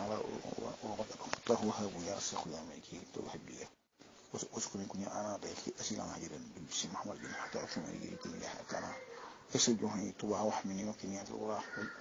تعالى وقد وهب يا شيخ يا ميكي توحد لي واسكن يكون انا ضيف اسيلا هجرا بسم محمد بن حتى اكون يجي كل لها كان يسجوني تبع وحمني وكني الوراح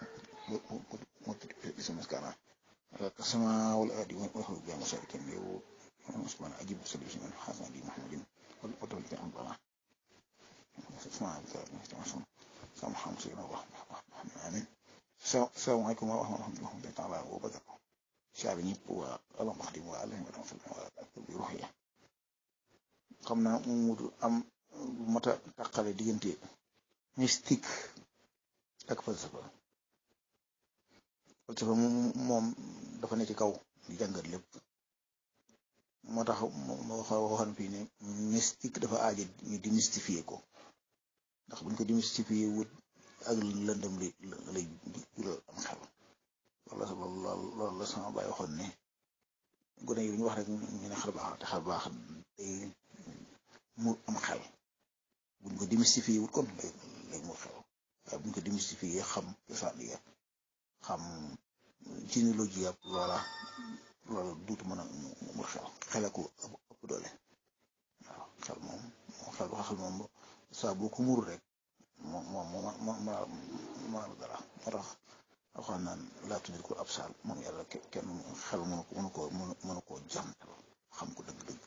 اسم مسكنا السماء والارض وهو بها مساكن يو سبحانه اجيب سبيل من حسن دي محمد ودول في امرنا اسمع بك سامح مسينا ورحمة آمين السلام عليكم ورحمة الله تعالى وبركاته شعب ñëpp waa alam wax dim waa alam wa rahmatulah bi ruxiya xam naa mu am mat a tàqale diggante mystique ak falsafa falsafa moom dafa ne ci kaw di jàngat lépp moo tax ma wax waxoon fii ne mystique dafa aaja ñu démystifier ko ndax buñ ko démystifier wut ak lëndëm li lay jural am xel loolu la loolu la sama baay waxoon ne gone yi ñu wax rek ñu ne xel baax te xel baax day mu am xel buñ ko démystifier wut kon lay lay mu xel waaye buñ ko démystifier xam cosaan ya xam généalogie yàpp loola loola duutu mën a mu xel xele ko ëpp doole waaw xel moom xel wax xel moom saa boo ko muru rek moom moom ma ma ma dara moo tax waxoon naan laa tuddee ko ab saal moom yàlla kenn xel mënu ko mënu koo mënu koo jàngal xam ko dëgg-dëgg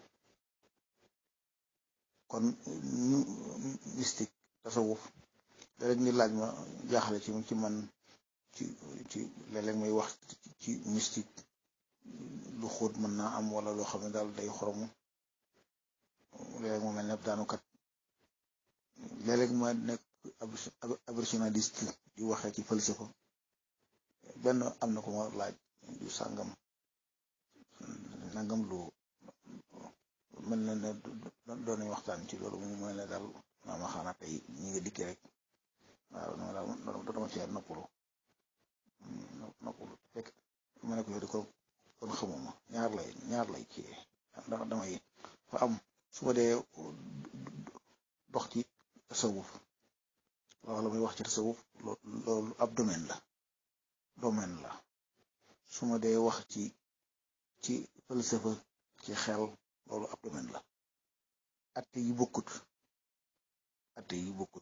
kon ñu mystique tasawuf léeg-léeg ni laaj ma jaaxale ci ci man ci ci léeg-léeg may wax ci mystique lu xóot mën naa am wala loo xam ne daal day xoromu léeg-léeg mu mel ne daanukat léeg-léeg ma nekk abrégionaliste di waxee ci falsafa benn am na ko ma laaj du sàngam nangam lu mel na ne doon nañ waxtaan ci loolu mu mel ne daal maa ma xanaa tey ñi nga dikki rek waaw non daal dama cee noppalu noppalu fekk ma ne ko yow di ko kon xamuma ñaar lay ñaar lay ci ndax damay fa am su ma dee dox ci tasawuf loolu muy wax ci tasawuf loolu ab domaine la domaine la su ma dee wax ci ci falsafa ci xel loolu ab domaine la atte yi bokkut atte yi bokkut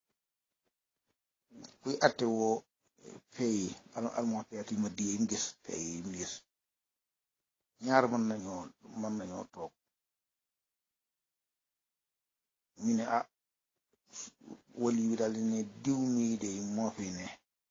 kuy atte woo fee yi almonteet yi ma di yi mu gis fee yi mu gis ñaar mën nañoo mën nañoo toog ñu ne ah wali wi daal di ne diw mii de moo fi ne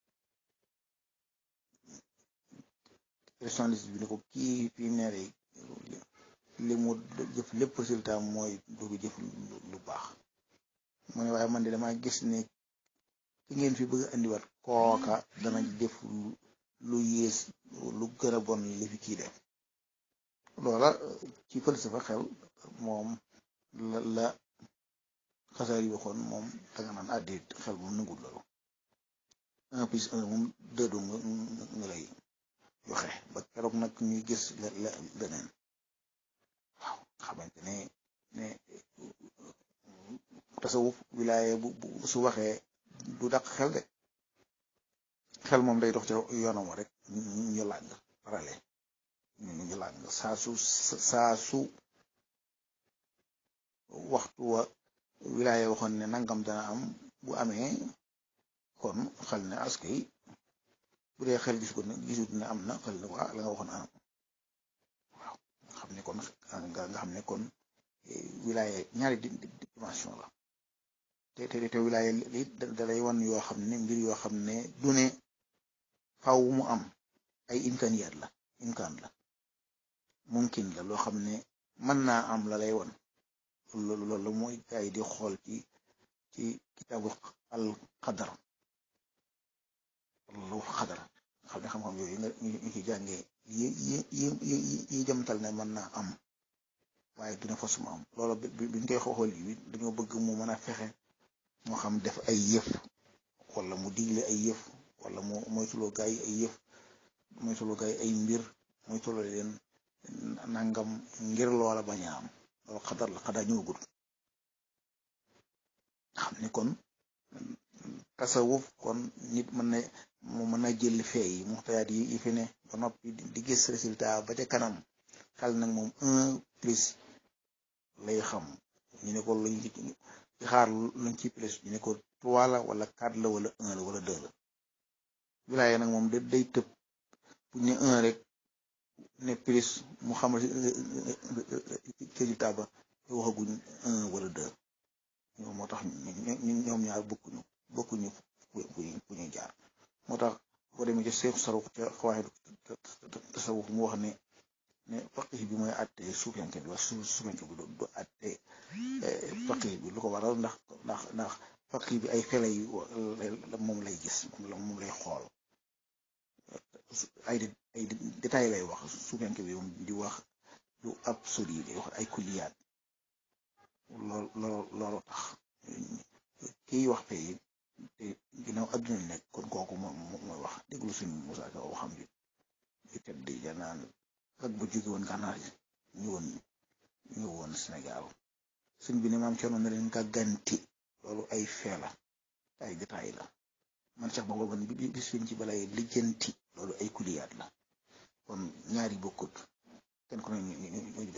personnalité bi ne ko kii fi ne rek li mu jëf lépp résultat mooy du jëf lu baax mu ne waaye man de dama gis ne ki ngeen fi bëgg a indiwaat kooka dana jëf lu yées lu gën a bon li fi kii def loola ci falsafa xel moom la la xasaar yi waxoon moom danga naan àddi xel moom nangul loolu un plus un moom dëddu nga nga lay joxe ba keroog nag ñuy gis la la leneen waaw xamante ne ne tasawuf wilaaye bu bu su waxee du dàq xel de xel moom day dox ca yoonam rek ñu làng parale ñu làng saa su saa su waxtu wa wilaaye waxoon ne nangam dana am bu amee kon xel ne askay bu dee xel gis ko ne gisut ne am na xel ne ko ah la nga waxoon anam waaw nga xam ne kon nga xam ne kon wilaaye ñaari dimension la te te te wilaaye li dalay wan yoo xam ne mbir yoo xam ne du ne faw mu am ay imkaaniyaat la imkaan la mumkin la loo xam ne mën naa am la lay wan loolu loolu mooy ay di xool ci ci kitaabu al qadar lu xadar xam ne xam-xam yooyu nga ñu ci jàngee yi yi yi yi jëmtal ne mën naa am waaye dina fas mu am loolu bi biñ koy xool yi dañoo bëgg mu mën a fexe moo xam def ay yëf wala mu digle ay yëf wala mu moytuloo gaay yi ay yëf moytuloo gaay yi ay mbir moytuloo leen nangam ngir loola bañ a am loolu xadar la xadar ñëwagul xam ne kon tasawuf kon nit mën na mu mën a jël fee yi muxtayaat yi yi fi ne ba noppi di gis résultat ba ca kanam xel nag moom un plus lay xam ñu ne ko luñ ci xaar luñ ci plus ñu ne ko trois la wala quatre la wala un la wala deux la wilaaye nag moom da day tëb bu ñu ne un rek ne plus mu xamal résultat ba waxaguñ un wala deux moo tax ñoom ñaar bokkuñu bokkuñu fu ñuy jaar moo tax boo demee ci seex saruf ca xawaaye tasawuf mu wax ne ne faqih bi mooy àtte suufiyanke bi wax su suufiyanke bi du àtte faqih bi lu ko waral ndax ndax ndax faqih bi ay fele yu moom lay gis moom la moom lay xool ay ay détails lay wax suufiyanke bi moom di wax lu absolu day wax ay kulliyaat lool lool loolu tax kiy wax fee te ginnaaw adduna nekk kon kooku moom mooy wax déglu suñu Musaa Ka waxam bi di tedd ja naan ak bu jóge woon gànnaar yi ñëwoon ñëwoon Sénégal suñ bi ne maam coono na leen gàgganti loolu ay fee la ay détail la man sax boobu man bi bis fiñ ci balay lijjanti loolu ay kuliyaat la kon ñaari bokkut kenn ku ne ñu